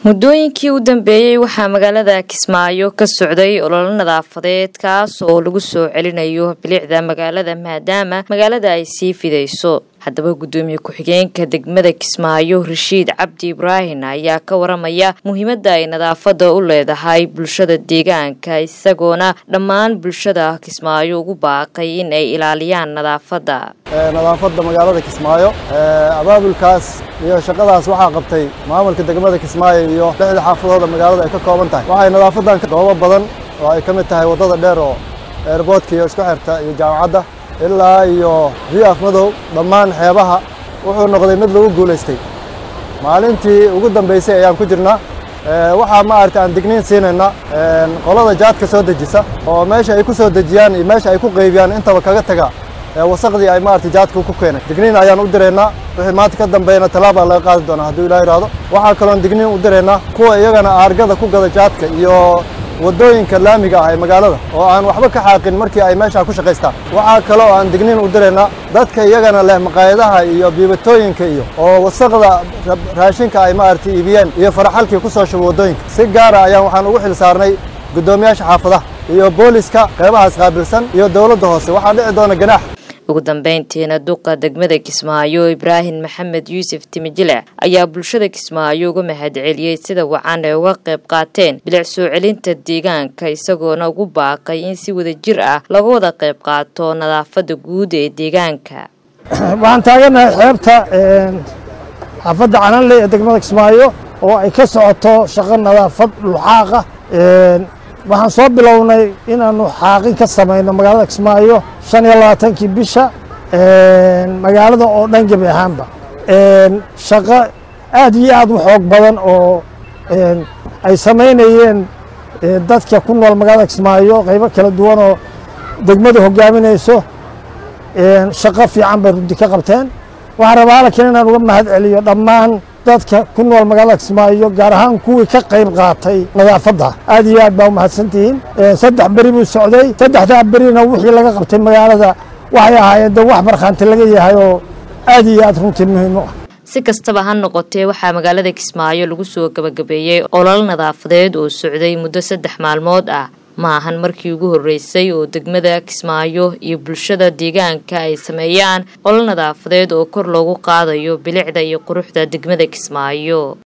muddooyinkii u dambeeyey waxaa magaalada kismaayo ka socday ololo nadaafadeed kaas oo lagu soo celinayo bilicda magaalada maadaama magaalada ay sii fidayso haddaba guddoomiye ku-xigeenka degmada kismaayo rashiid cabdi ibraahin ayaa ka waramaya muhiimadda ay nadaafadda u leedahay bulshada deegaanka isagoona dhammaan bulshada kismaayo ugu baaqay in ay ilaaliyaan nadaafadda nadaafadda magaalada kismaayo abaabulkaas iyo shaqadaas waxaa qabtay maamulka degmada kismaayo iyo lixda xaafadooda magaalada ay ka kooban tahay waxay nadaafadan goobo badan oo ay ka mid tahay waddada dheer oo eerboodka iyo isku xirta iyo jaamacadda ilaa iyo riaf madow dhammaan xeebaha wuxuu noqday mid lagu guulaystay maalintii ugu dambaysay ayaan ku jirnaa waxaa ma aragta aan digniin siinayna qolada jaadka soo dejisa oo meesha ay ku soo dejiyaan iyo meesha ay ku qaybiyaan intaba kaga taga wasaqdii ay maaragtay jaadka ku keenay digniin ayaan u diraynaa wixii maanta ka dambeeyana tallaabaa laga qaadi doonaa hadduu ilaah yidhaahdo waxaa kaloon digniin u diraynaa kuwa iyagana aargada ku gada jaadka iyo waddooyinka laamiga ah ee magaalada oo aan waxba ka xaaqin markii ay meeshaa ku shaqaystaan waxaa kale oo aan digniin u diraynaa dadka iyagana leh maqaayadaha iyo biibatooyinka iyo oo wasaqda raashinka ay maaragtay iibiyeen iyo faraxalkii ku soo shubo waddooyinka si gaara ayaan waxaan ugu xil saarnay guddoomiyaasha xaafadaha iyo booliska qeybahaas qaabilsan iyo dowladda hoose waxaa dhici doona ganaax ugu dambeyntiina duqa degmada kismaayo ibraahim maxamed yuusuf timijile ayaa bulshada kismaayo uga mahadceliyey sida wacan ay uga qayb qaateen bilic soo celinta deegaanka isagoona ugu baaqay in si wada jir ah laga wada qayb qaato nadaafadda guud ee deegaanka waxaan taaganahay xeebta xaafadda cananle ee degmada kismaayo oo ay ka socoto shaqo nadaafad luxaaqa waxaan soo bilownay inaanu xaaqin ka samayno magaalada kismaayo shan iyo labaatankii bisha magaalada oo dhan gebi ahaanba shaqo aad iyo aad u xoog badan oo ay samaynayeen dadka ku nool magaalada kismaayo qaybo kala duwan oo degmadu hogaaminayso shaqo fiican bay runti ka qabteen waxaan rabaa halkan inaan uga mahad celiyo dhammaan dadka ku nool magaalada kismaayo gaar ahaan kuwii ka qayb qaatay nadaafadda aad iyo aad baa umahadsantihiin saddex beri buu socday saddexdaa berina wixii laga qabtay magaalada waxay ahaayeen de wax markhaanti laga yahay oo aad iyo aad runtii muhiim u ah si kastaba ha noqotee waxaa magaalada kismaayo lagu soo gabagabeeyey olol nadaafadeed oo socday muddo saddex maalmood ah ma ahan markii ugu horreysay oo degmada kismaayo iyo bulshada deegaanka ay sameeyaan olol nadaafadeed oo kor loogu qaadayo bilicda iyo quruxda degmada kismaayo